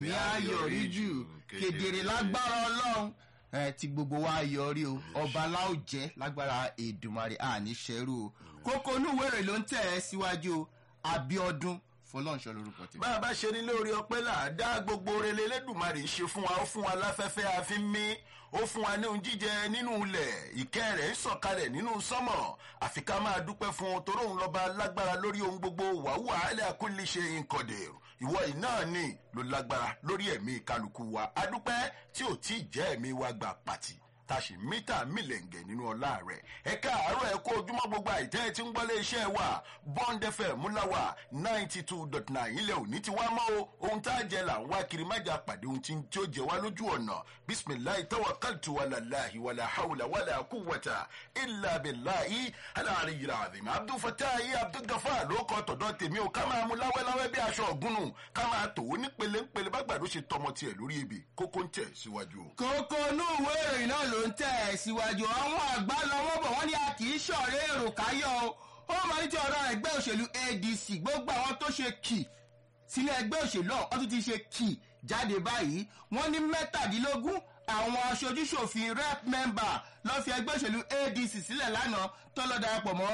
ní ayọ̀rí jù kedere lágbára ọlọ́run ẹ ti gbogbo wa yọrí o ọba láò jẹ́ lágbára èdùmarè àní ṣẹ́rú o kókó inú ìwé ìròyìn ló ń tẹ̀ ẹ́ síwájú o abiodun fọlọ́nṣọ́ lórúkọ tèmi. bá a bá ṣe ní lórí ọpẹ́ là á dá gbogbo rere lẹ́dùnmarè ṣe fún wa ó fún wa láfẹ́fẹ́ àfi mí ó fún wa ní ohun jíjẹ nínú ilẹ̀ ìkẹ́ rẹ̀ ń sọ̀kalẹ̀ nínú sọ́mọ̀ àfi ká máa dúpẹ́ fún un torí òun lọ́ba lágbára lórí ohun gbogbo wàhùwà alẹ́ àkúlẹ̀ ṣe nkọ̀dẹ̀ ìwọ yìí náà ni ló lágbára lórí ẹ̀mí kálukú wa adúpẹ́ tí ò tí ì jẹ́ ẹ̀mí wa gbà pàtì tàṣì mítà mílẹ̀ǹgẹ̀ nínú ọlá rẹ̀ ẹ káàárọ̀ ẹ kó ojúmọ́ gbogbo àìtẹ́ tí ń gbọ́lé iṣẹ́ wa bond fm múláwà ninety two dot nine ilẹ̀ òní ti wá mọ́ o ohun tá a jẹ là ń wá kiri májà pàdé ohun tí ó jẹ wá lójú ọ̀nà bisimilayi tawakkaltu wàlàláhi wàlà hawla wàlà kúwàtà ilà bìláhi aláàrin yìí ràdìm abdulfatahi abdulgafa ló kọ tọ̀dọ̀ tèmi o ká máa mú láwẹ́láwẹ́ bí aṣọ ọ̀gúnnù ká máa tò ó nípele nípele bá gbàdó ṣe tọmọ tiẹ̀ lórí ebè kókó ń tẹ̀ síwájú o. kókó inú ìwé ìròyìn náà ló ń tẹ̀ ẹ́ síwájú àwọn àgbà lọ́wọ́ bọ̀ wọ́n ní a kì í ṣọ̀rẹ́ èrò káyọ̀ o ó máa ní tí ọ̀rọ̀ ẹgbẹ́ òṣèlú adc gbogbo àwọn tó ṣe kì sílẹ̀ ẹgbẹ́ òṣèlú ọ̀hún tún ti ṣe kì jáde báyìí wọ́n ní mẹ́tàdínlógún àwọn aṣojúṣòfin rep member lọ́ fi ẹgbẹ́ òṣèlú adc sílẹ̀ lánàá tó lọ́ darapọ̀ mọ́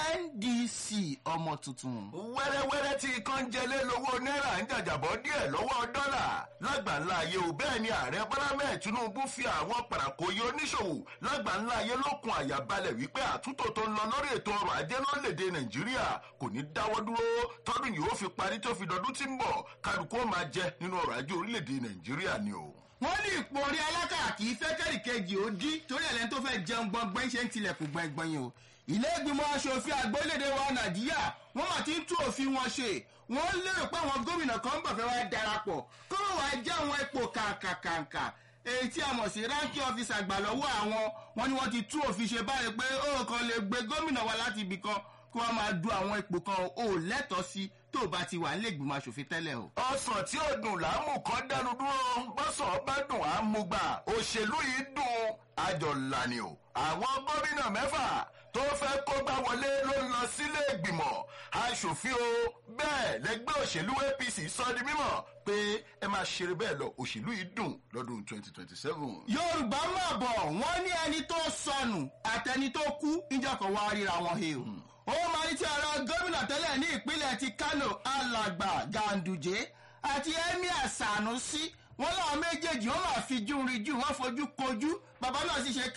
ndc ọmọ tuntun. wẹ́rẹ́wẹ́rẹ́ tí ikán ń jẹlé lówó náírà ń jàjàbọ́ díẹ̀ lọ́wọ́ dọ́là lágbàńlá ayé o bẹ́ẹ̀ ni ààrẹ bọ́lámẹ́ tinubu fi àwọn pàràkòyé oníṣòwò lágbàńlá ayé lókun àyàbalẹ̀ wípé àtúntò tó ń lọ lórí ètò ọrọ̀ ajé lórílẹ̀‐èdè nàìjíríà kò ní dáwọ́ dúró tọ́dún yìí ó fi parí tó fi dọdún tí ń bọ̀ kálukú ó máa jẹ nínú ọrọ̀ ajé orílẹ̀‐èdè nàìjíríà ni o wọ́n ní ipò orí alákà kì í fẹ́ kẹ́rìkejì ó dí torí ẹ̀lẹ́ni tó fẹ́ jẹun gbọ̀ngbọ̀n ṣe ń tilẹ̀kùn gbọ̀ngbọ̀n yìí o ilé ìgbìmọ̀ asòfin àgbólédè wa nàìjíríà wọ́n mà ti ń tú òfin wọn ṣe wọ́n lérò pé àwọn gómìnà kan ń bọ̀ fẹ́ wá darapọ̀ kó wá jẹ́ àwọn ipò kàǹkàǹkà èyí tí a mọ̀ sí ránkì ọ́fíìsì àgbà lọ́wọ́ àwọn wọn ni wọ́n ti tú òfin ṣe báyìí pé ó kàn lè gbé gómìnà wa láti ibì kan kó wọ́n máa du àwọn ipò kan ò lẹ́tọ̀ọ́ sí tó o bá ti wà nílé ìgbìmọ̀ asòfin tẹ́lẹ̀ o. ọsàn tí ó dùn láàmú kan dánu dúró bọ́sàn bá dùn á mú gbà òṣèlú yìí dùn àjọ lànì o àwọn gómìnà mẹ́fà tó fẹ́ kó bá wọlé ló ń lọ sílé ìgbìmọ̀ asòfin o bẹ́ẹ̀ lẹ́gbẹ́ òṣèlú apc sọ di mímọ̀ pé ẹ máa ṣeré bẹ́ẹ̀ lọ òṣèlú yìí dùn lọ́dún twenty twenty seven. yorùbá mà bọ̀ wọ́n ní ẹni tó sọnù àtẹni tó kú ìjọkọ̀ wá ríra wọn he o ó máa ní tí ọ̀rọ̀ gómìnà tẹ́lẹ̀ ní ìpínlẹ̀ ti kano alàgbà ganduje àti emir sanusi wọn láwọn méjèèjì wọn máa fi júrin jù wọn fojú kojú bàbá náà sì ṣe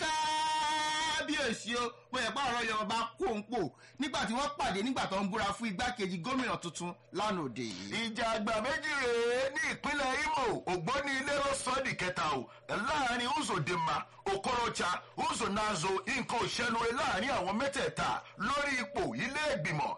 káábíyèsí o bóyá pa ọ̀rọ̀ yorùbá kó ń pò nígbà tí wọ́n pàdé nígbà tó ń búra fún igbákejì gómìnà tuntun lánàá òde yìí. ìjà àgbà méjì rèé ní ìpínlẹ̀ imo ògbóni ilérò sọ́ọ̀dì kẹta o láàrin uzodinma okorocha uzonazo nǹkan òṣèlúre láàrin àwọn mẹ́tẹ̀ẹ̀ta lórí ipò ilé ìgbìmọ̀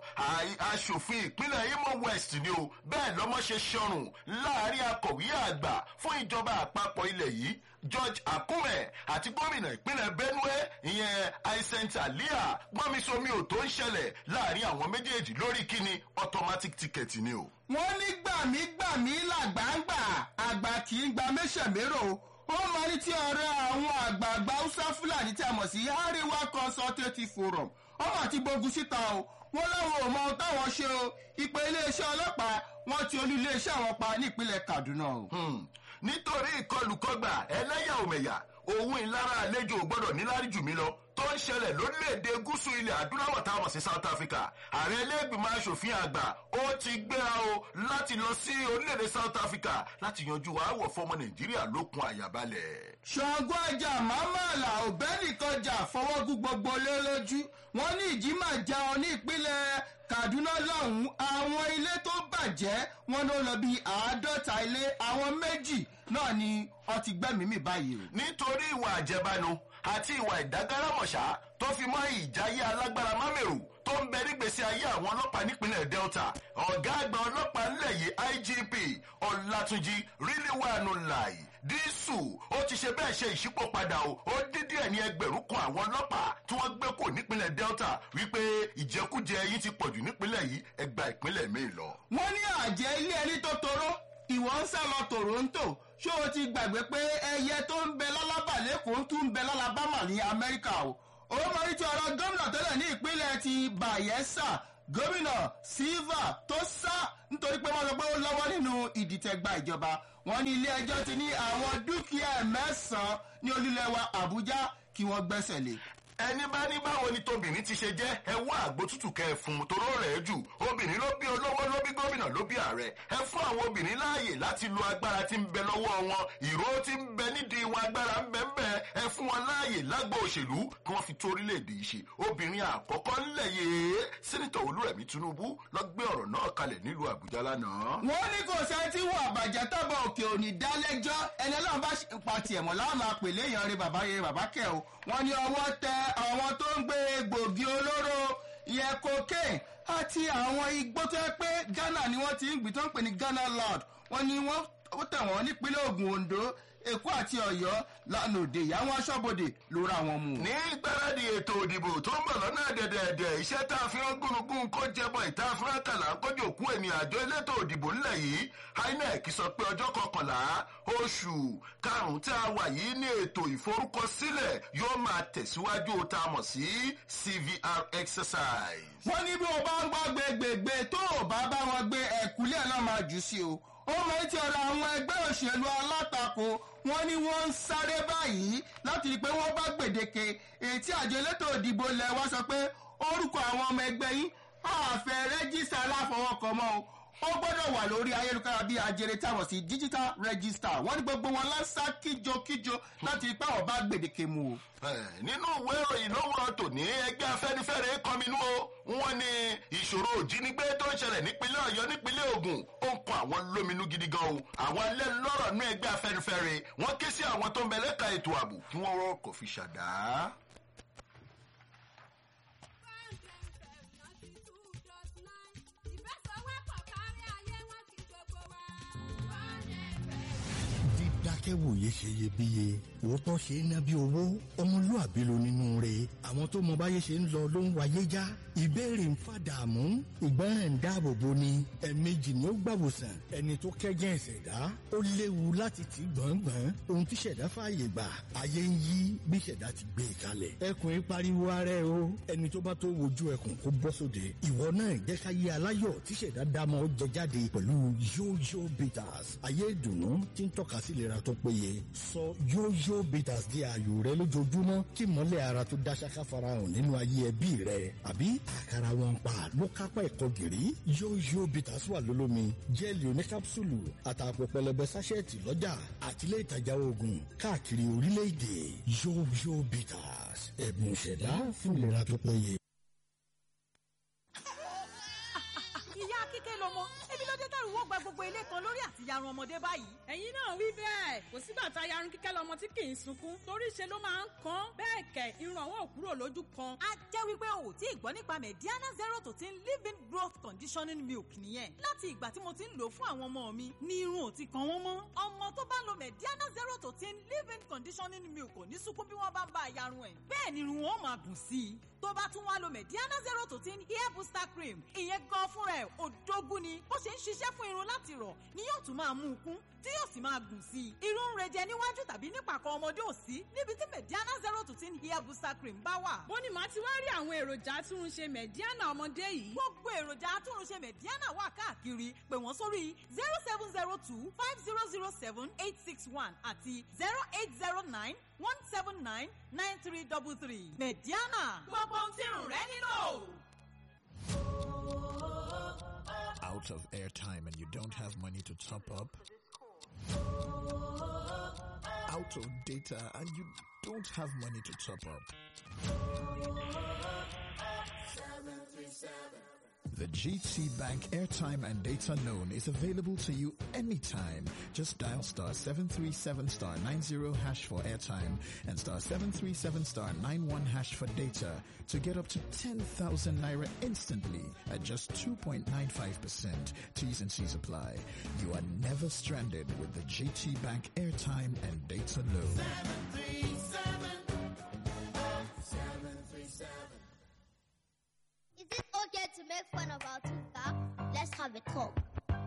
asòfin ìpínlẹ̀ imo west ni o bẹ́ẹ̀ lọ́mọ ṣe ṣọrùn láàrin akọ̀wé àgbà fún ìjọba àpapọ̀ ilẹ̀ yìí george akume àti gómìnà ìpínlẹ̀ benue ìyẹn aisent alia gbọ́nmisomi ò tó ń ṣẹlẹ̀ láàrin àwọn méjèèjì lórí kíni automatic ticket ni o. wọ́n ní gbàmígbàmí làgbàǹgbà àgbà kì í gba méṣèmérò ó máa ní tí ọ̀rẹ́ àwọn àgbààgbà haúsá fúlàní tí a mọ̀ sí àríwá consultative forum ọmọ àti gbógun síta o wọ́n láwọn ò mọ ohun táwọn ṣe o ìpè iléeṣẹ́ ọlọ́pàá wọ́n ti olú iléeṣẹ́ àwọn pa nípínlẹ̀ kaduna o. nítorí ìkọlùkọgbà ẹlẹ́yà òmẹ̀yà òun ìlara àlejò gbọ́dọ̀ níláárí jù mí lọ tó ń ṣẹlẹ̀ lórílẹ̀‐èdè gúúsù ilẹ̀ adúláwọ̀ táwọn sí south africa ààrẹ ẹlẹ́gbìmọ̀ asòfin àgbà ó ti gbéra o láti lọ sí orílẹ̀‐èdè south africa láti yanjú àáwọ̀ fọmọ nàìjíríà lókun àyàbalẹ̀. ṣàngó ọjà mamala òbẹ́nìkan jà fọwọ́gún gbogbo lé lójú wọ́n ní ìjímà jẹun ní ìpínlẹ̀ kaduna lọ́hùn-ún àwọn ilé tó bàjẹ́ wọn ló lọ bí àádọ́ta ilé àwọn méjì náà ni wọ́n ti gbẹ́mìí báyìí o. nítorí ìwà àjẹbánu àti ìwà ìdágárámọ̀ṣá tó fi mọ́ ìjáyé alágbára mámẹ́rù tó ń bẹ nígbèsí ayé àwọn ọlọ́pàá nípínlẹ̀ delta ọ̀gá àgbà ọlọ́pàá ńlẹ̀ yìí igp ọ̀làtúnjì ríliwánu láì dísù ó ti ṣe bẹ́ẹ̀ ṣe ìṣípòpadà o ó dín díẹ̀ ní ẹgbẹ̀rún kan àwọn ọlọ́pàá tí wọ́n gbé kò nípínlẹ̀ delta wípé ìjẹkújẹ yìí ti pọ̀jù nípínlẹ̀ yìí ẹgbà ìpínlẹ̀ míì lọ. wọ́n ní àjẹ́ ilé ẹni tó toró ìwọ ń sá lọ toronto ṣé o ti gbàgbé pé ẹyẹ tó ń bẹ lálábà lẹ́kọ̀ọ́ tún ń bẹ lálábàmà ní amẹ́ríkà o ó máa ń tí ọ̀rọ̀ gómìnà tẹ́lẹ̀ ní ìpínlẹ̀ ti bayelsa gómìnà silva tó sá nítorí pé wọ́n sọ pé ó lọ́wọ́ nínú ìdìtẹ̀gba ìjọba wọ́n ní ilé ẹjọ́ ti ní àwọn dúkìá mẹ́sàn-án ní olúlẹ̀wà àbújá kí wọ́n gbẹ́sẹ̀ lé ẹni bá ní báwo ni tóbìnrin ti ṣe jẹ́ ẹ wá àgbo tútù kẹ ẹ fún un toró rẹ̀ jù obìnrin ló bí olówó ló bí gómìnà ló bí ààrẹ ẹ fún àwọn obìnrin láàyè láti lo agbára tí ń bẹ lọ́wọ́ wọn ìró tí ń bẹ nídìí wọn agbára ń bẹ ń bẹ ẹ fún wọn láàyè lágbo òṣèlú kí wọ́n fi tó orílẹ̀-èdè yìí ṣe obìnrin àkọ́kọ́ ńlẹ̀ yìí sẹ́nitọ̀ olúrẹ̀mí tinubu lọ gbé ọ̀rọ̀ náà kalẹ̀ nílùú àbújá lánàá. wọ́n ní kò sẹ́ tí wọ́n àbàjẹ́ tọ́bọ̀ òkè òní dálẹ́jọ́ ẹni ọlọ́run bá pa tiẹ̀ mọ́ láwọn máa pè léèyàn rẹ bàbá yẹ bàbá kẹ́ o wọ́n ní ọwọ́ tẹ àwọn tó ń gbé egbògi olóró ìyẹn cocaine àti àwọn igbó tó yẹ pé ghana ni wọ́n ti ń gbìn tó ń pè ní ghana lord wọ́n ní wọ́n tẹ̀ wọ́n nípínlẹ̀ ogun ondo èkó àti ọ̀yọ́ lánàá òde ìyá wọn aṣọ́bodè ló ra wọn mú. ní gbáradì ètò òdìbò tó ń bọ̀ lọ́nà dẹ̀dẹ̀dẹ̀ iṣẹ́ tá a fi ń gúnugún kó jẹbọ ìta fúrákàlà kójú òkú ẹni àjọ elétò òdìbò ńlẹ̀ yìí inec sọ pé ọjọ́ kọkànlá oṣù karùn-ún tí a wà yìí ní ètò ìforúkọsílẹ̀ yóò máa tẹ̀síwájú tá a mọ̀ sí cvr exercise. wọ́n ní bí wọ́n bá ń gbọ́ gbẹgbẹgbẹ tó o bá bá wọn gbé ẹ̀kúlẹ̀ náà máa jù sí o ó mọ etí ọ̀rọ̀ àwọn ẹgbẹ́ òṣèlú alátakò wọn ni wọ́n ń sáré báyìí láti rí i pé wọ́n bá gbèdéke ètí àjọ elétò ìdìbò lẹ̀ wá sọ pé orúkọ àwọn ọmọ ẹgbẹ́ yìí àfẹ́ rẹ́gísítà aláfọwọ́kọ mọ́ o ó gbọ́dọ̀ wà lórí ayélujára bíi ajere táwọn sí digital register wọ́n ní gbogbo wọn lásà kíjokíjo láti rí i pé àwọn bá gbèdéke mu o. nínú ìwé ìròyìn lówùrọ̀ tòní ẹgbẹ́ afẹ́nifẹ́re kọminú o wọ́n ní ìṣòro òjínigbé tó ń ṣẹlẹ̀ nípínlẹ̀ ọ̀yọ́ nípínlẹ̀ ogun ó ń kọ àwọn lóminú gidi gan o àwọn alẹ́nulọ́rọ̀ nú ẹgbẹ́ afẹ́nifẹ́re wọ́n ké sí àwọn tó ń bẹ lẹ́ka ètò ààbò kí wọ́n rọ́ kò fi ṣàdá. dákẹ́wòye ṣe iyebíye òótọ́ ṣe é ná bí owó ọmọlúàbí ló nínú rẹ̀ àwọn tó mọ báyé ṣe ń lọ ló ń wáyé já ìbéèrè ń fàdààmú ìgbọràn ń dáàbò bo ni ẹ̀ẹ̀mejì ni ó gbàwòsàn ẹni tó kẹ́gẹ́ ìṣẹ̀dá ó léwu láti tì gbọ̀ngbọ̀n ohun tí ṣẹ̀dá fààyè gbà ayé ń yí bí ṣẹ̀dá ti gbé e kalẹ̀ ẹkùn ń pariwo ara ẹ o ẹni tó bá tó wojú ẹkùn kó bọ́ sóde ìwọ náà jẹ́ ká yé aláyọ̀ tí ṣẹ̀dá dámọ̀ jẹ jáde pẹ̀lú yóyó bitters ayé ìdùnnú tí ń tọ́ka sí ìlera tó péye sọ yóyó bitters di ààyò rẹ lójoojúmọ́ kí mọ́lẹ̀ ara tó dáṣáká farahàn nínú ayé ẹbí rẹ àbí àkàrà wọn pa ló kápá ẹ̀kọ́ gìrì yóyó bitters wà lólómi jẹ́ẹ̀lì oníkápsùlù àtàpọ̀ pẹlẹbẹ sáṣẹ́ẹ̀tì lọ́jà àtìlẹ́ ìtajà oògùn káàkiri orílẹ̀-èdè yóyó bitters ẹ̀bùn ìṣẹ̀dá fún ìlera tó péye. ìyá kíkẹ́ lọmọ ebi ló dé tẹ̀rù wọ́n gba gbogbo ilé kan lórí àti yarun ọmọdé báyìí. ẹ̀yin náà wí bẹ́ẹ̀ kò sígbà tá a yarun kíkẹ́ lọmọ tí kì í sunkún torí ṣe ló máa ń kan bẹ́ẹ̀ kẹ̀ irun àwọn òkúrò lójú kan. a jẹ́ wípé o ò tí ì gbọ́ nípa mediana zero to ten living growth conditioning milk nìyẹn láti ìgbà tí mo ti ń lò fún àwọn ọmọ mi ní irun ò ti kan wọ́n mọ́. ọmọ tó bá lo mediana zero to ten living conditioning milk kò ní sunkún bí wọ́n bá ń bá a yarun ẹ̀ bẹ́ẹ̀ ni irun wọn máa gùn sí i tó bá tún wá lo mediana zero to ten hair booster cream ìyẹn gan fúnra ẹ̀ òdógún ni bó ṣe ń ṣiṣẹ́ fún irun láti rọ̀ ni yóò tún máa mú un kún tí yóò sì máa gùn sí i. irun ń rejẹ níwájú tàbí nípàkọ́ ọmọdé ò sí níbi tí mediana zero to ten hair booster cream bá wà. bó ni màá ti wá rí àwọn èròjà atúnṣe mediana ọmọdé yìí. gbogbo èròjà atúnṣe mediana wà káàkiri pè wọ́n sórí zero seven zero two five zero zero seven eight six one àti zero eight zero nine one seven nine nine three double three mediana. gbogbo ohun tí irun rẹ nílò. out of airtime and you don't have money to top up? Out of data and you don't have money to top up? The GT Bank airtime and data loan is available to you anytime. Just dial star 737 star 90 hash for airtime and star 737 star 91 hash for data to get up to 10,000 naira instantly at just 2.95%. T's and C's apply. You are never stranded with the GT Bank airtime and data loan. Is it okay to make fun of our two cars? Let's have a talk.